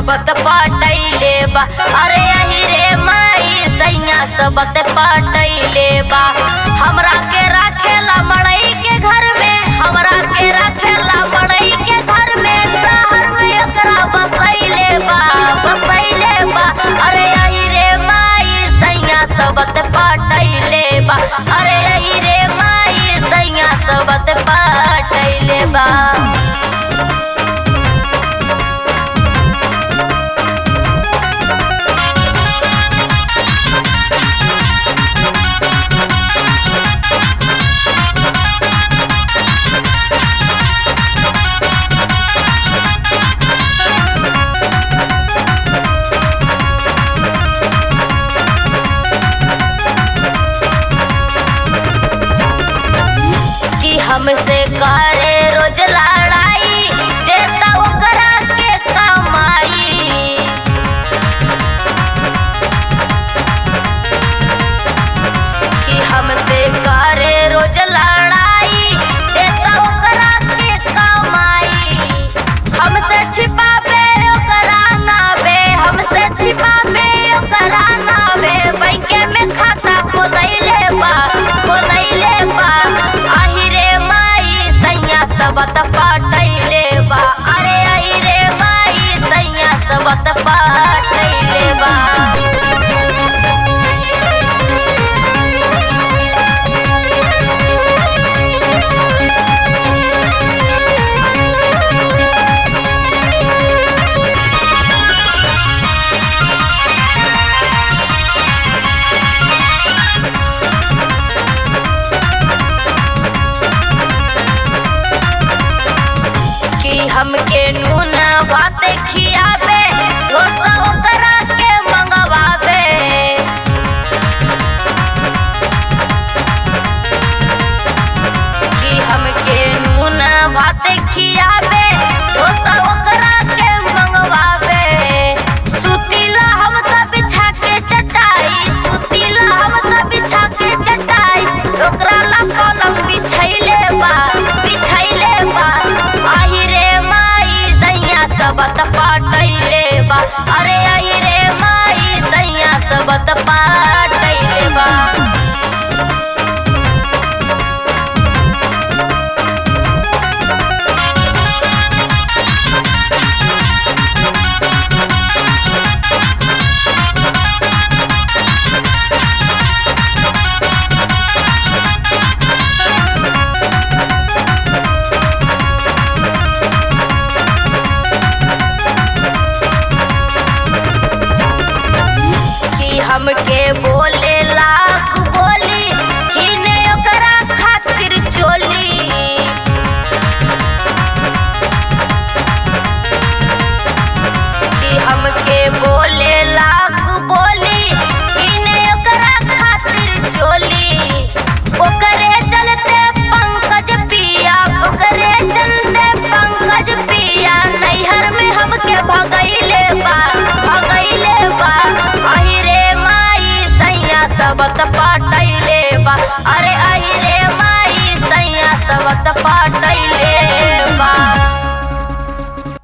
सबत पाटैले बा अरे अही रे माई सैया सबत पाटैले बा हमरा के राखेला मड़ई के घर में हमरा के राखेला मड़ई के घर में शहर में एकरा बसैले बा बसैले बा अरे अही रे माई सैया सबत पाटैले बा अरे अही रे माई सैया सबत पाटैले बा कि हमसे करे रोज लड़ाई देता ओकरा के कमाई कि हमसे करे रोज लड़ाई देता ओकरा के कमाई हमसे छिपाबे ओकरा नावे हमसे छिपाबे ओकरा नावे बैंक में खाता खोलैले बा खोलैले बा आही रे माई सैया सबत पाटैले बा अरे आही रे माई सैया सबत पाटैले बा कि हमके नून भात खियाबे डोसा ओकरा के मंगवाबे कि हमके नून भात खियाबे डोसा ओकरा के मंगवाबे सुतीला हम त बिछा के चटाई सुतीला हम त बिछा के चटाई ओकरा ला पलंग बिछैले बा बिछैले बा आही रे माई सैया सबत पाटैले बा अरे आही रे माई सैया सबत पाटैले बा कि हमके बोले लाख बोली किने ओकरा खातिर चोली कि हमके बोले लाख बोली किने ओकरा खातिर चोली ओकरे चलते पंकज पिया ओकरे चलते पंकज पिया नैहर में हमके भगैले बा भगैले बा अही रे माई सैया सबत पाटैले बा अरे अही